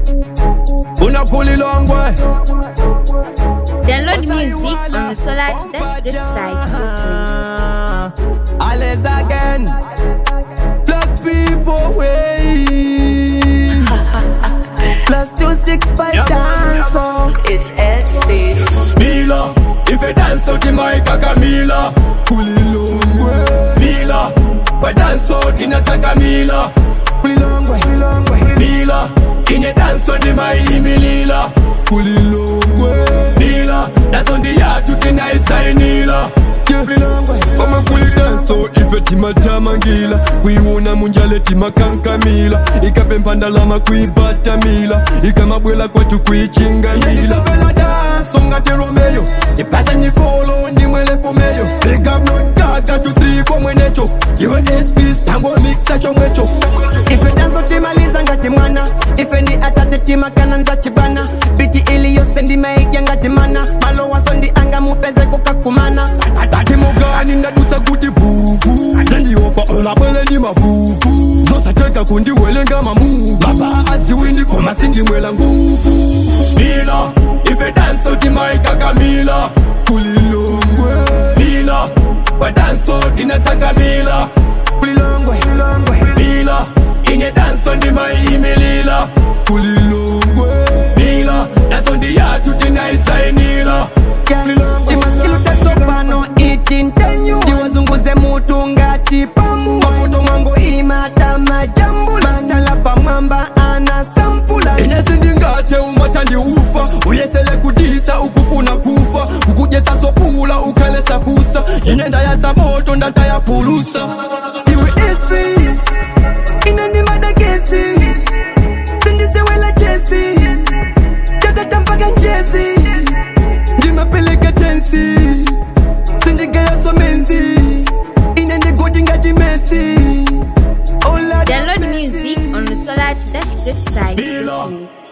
unakulilongwe Download music on the Solar Dash Great site for free. Alles again Black people way Plus two six five dance oh. It's Headspace. Mila, if you dance out in my Mila, Kulilongwe Mila, we dance out in a Mila, Kulilongwe Mila, in a dance on the my Lila, Kulilongwe Mila, that's on the yard to the night side Nila. Mama kulidanso ife timatamangila kuiwona munjale timakankamila ikape mpandalama kuibatamila ikamabwela kwatu kuichingamila danso ngati romeyo ipasa nyifolo ndimwelepomeyo pekabnotaga tutriko mwenecho iwe espis tango miksa chomwecho ife danzo timaliza ngati mwana ife ndi atate timakana nza chibana biti iliyose ndimaidya ngati mana malo waso ndi anga mupeze kukakumana atati mugani ndadutsa kuti vuvu zendiopa olabwele ndi mavuvu zosateka kundiwelenga mamuvu baba aziwindi koma sindimwela nguvu Mila, if you dance out in my Mila, kulilongwe Mila, we dance out in a Mila, kulilongwe Mila, in a dance on the my Lila, kulilongwe Mila, that's on the yard to the night side Nila. timaskilutatsopano itintenyu tiwazunguze mutu ngati pamu mafuto mwango imata majambula mastala pamwamba ana sampula ine sindingate umatandi ufa uyesele kutisa ukufuna kufa ukujesa sopula ukhalesa fusa ine ndayatsa moto ndatayapulusa iwe espis inanimadakesi sindisewela chesi takata mpaka njesi ndimapeleka tensi sindigayaso menzi ine ndigoti ngati mesi Download music on the Solar Dash Great site for Mila, free.